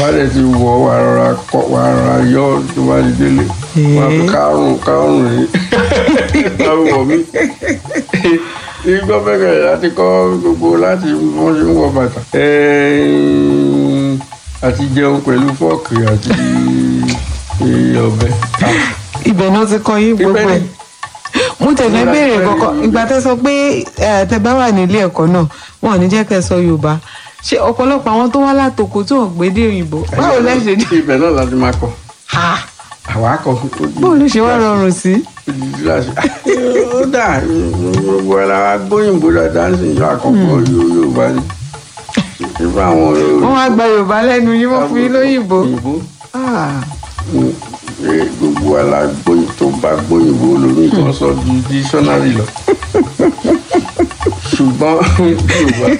wálé ti wọ̀ wà rọra kọ́ wà rọra yọ tó bá di délé wà fi kárùn kárùn rí láwùwọ̀ mi ní gbọ́bẹ̀rẹ̀ láti kọ́ gbogbo láti wọ́n ṣe ń wọ bàtà Ẹ̀ẹ́n, àti jẹun pẹ̀lú fọ́ọ̀kì àti ọ̀bẹ. ibẹ̀ náà ti kọ́ yín gbogbo Ibẹ̀ ẹ̀ ni. mo tẹ̀lé Ìgbà- béèrè ìgbà- kọ́kọ́ ìgbà tẹ́ sọ pé ẹ, tẹ́ bá wà nílé ẹ̀kọ́ náà wọn ò ní jẹ́ kẹ́ sọ yorùbá ṣé ọ̀pọ̀lọpọ̀ àwọn tó wá látòkò tí wọ́n gbé dé òyìnbó báwo lẹ ṣe dé ibẹ̀ náà láti máa kọ́ Ha! àwa kọ́ báwo ló ṣe wá rọrùn sí. ó dà gbogbo ẹ̀ la wá gbóyìnbó dáadáa ń sìn yọ àkọ́kọ́ yorùbá ni ìfọ̀ àwọn wọ́n wá gba yorùbá lẹ́nu yín wọ́n fún yín lóyìnbó. òyìnbó Ah, Eh, gbogbo alágbóyin tó bá gbóyìnbó lórí nǹkan sọ ju dísọ́nárì lọ ṣùgbọ́n yorùbá